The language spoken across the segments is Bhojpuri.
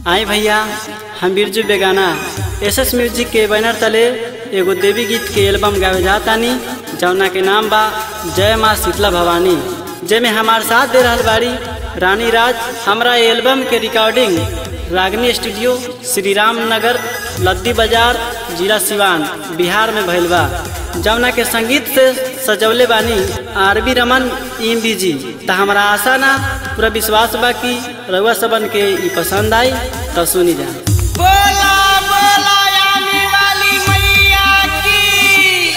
आई भैया हम Birju Begana S S music के बैनर तले एगो देवी गीत के एल्बम गावे जातानी जौना के नाम बा जय माँ शीतला भवानी जेमे हमार साथ दे रहल बाड़ी रानी राज हमरा ये एल्बम के रिकॉर्डिंग रागनी स्टूडियो श्री राम नगर लद्दी बाजार जिला सिवान बिहार में भइल बा जौना के संगीत से सजौले बानी आर बी रमन इम जी त हमरा आशा ना पूरा विश्वास बा कि रउआ सबन के ई पसंद आई तो सुनी जा बोला बोला आने वाली मैया की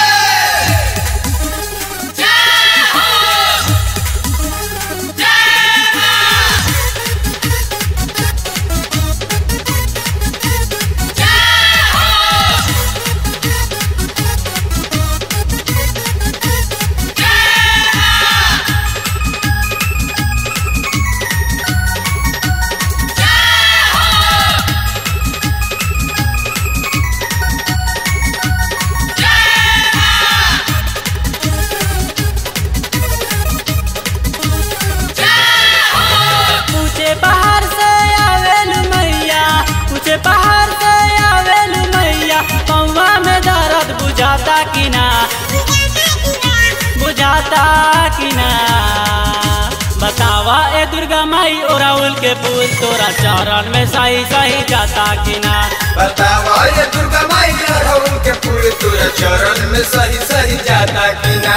ऊंचे पहाड़ से आवेलु मैया ऊंचे पहाड़ से आवेलु मैया पौवा में दर्द बुझाता कि ना बुझाता कि ना बतावा ए दुर्गा माई ओराउल के फूल तोरा चरण में सही सही जाता कि ना बतावा ये दुर्गा माई अड़हुल के फूल तुरा चरण में सही सही जाता कि ना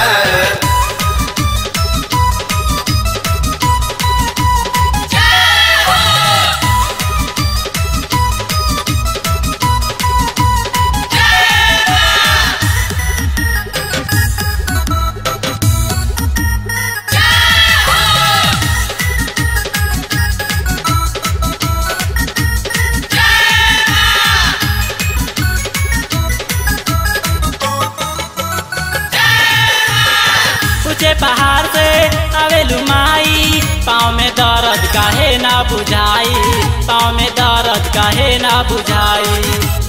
ऊंचे पहाड़ से आवेलु माई पाँव में दर्द काहे ना बुझाई पाँव में दर्द काहे ना बुझाई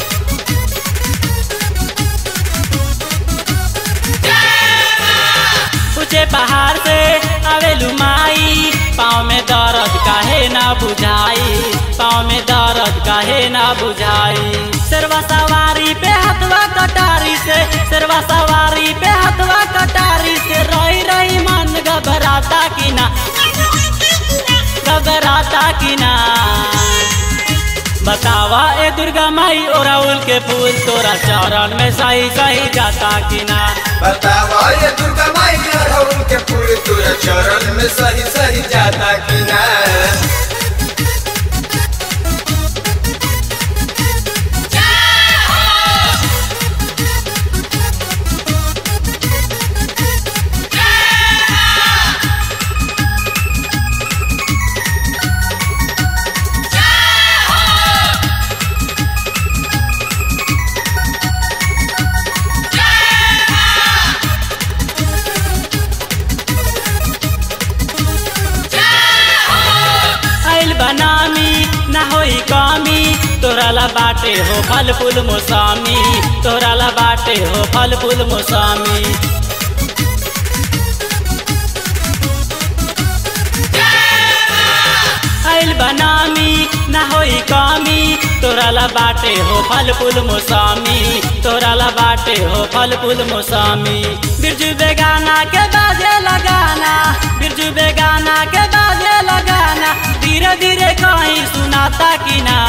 ऊंचे पहाड़ से आवेलु माई पाँव में दर्द काहे ना बुझाई पाँव में दर्द काहे ना बुझाई सरवा सवारी पे हथवा कटारी से सरवा सवारी पे हथवा कटारी से रही रही मन घबराता कि ना घबराता कि ना बतावा ए दुर्गा माई ओराउल के फूल तोरा चरण में सही सही जाता कि ना बतावा ये दुर्गा माई अड़हुल के फूल तुरा चरण में सही सही जाता कि ना आइल बनामी ना होई कमी तोरा ला बाटे हो फल फूल मौसमी तोरा ला बाटे हो फल फूल मौसमी आइल बनामी ना होई कमी तोरा ला बाटे हो फल फूल मौसमी तोरा ला बाटे हो फल फूल मौसमी बिरजू बेगाना के बाजे लगाना बिरजू बेगाना के बाजे लगाना धीरे धीरे कहीं सुनाता कि ना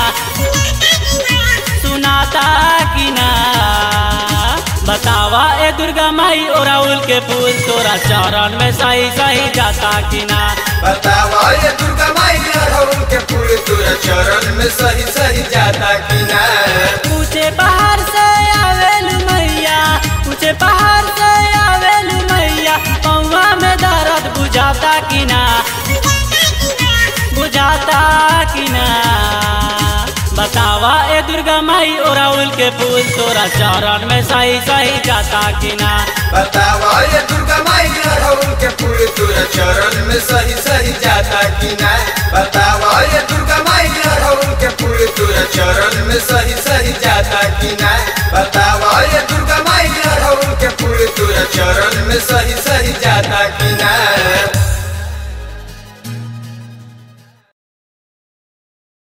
सुनाता कि ना बतावा ए दुर्गा माई ओराउल के फूल तोरा चरण में सही सही जाता कि ना बतावा ये दुर्गा माई अड़हुल के फूल तुरा चरण में सही सही जाता कि ना ऊंचे पहाड़ से आवेलु मैया ऊंचे पहाड़ से आवेलु मैया पौवा में दर्द बुझाता कि ना बुझाता कि ना बतावा ए दुर्गा माई ओराउल के फूल तोरा चरण में सही सही जाता कि ना बतावा ये दुर्गा माई अड़हुल के फूल तुरा चरण में सही सही जाता कि ना बतावा ये दुर्गा माई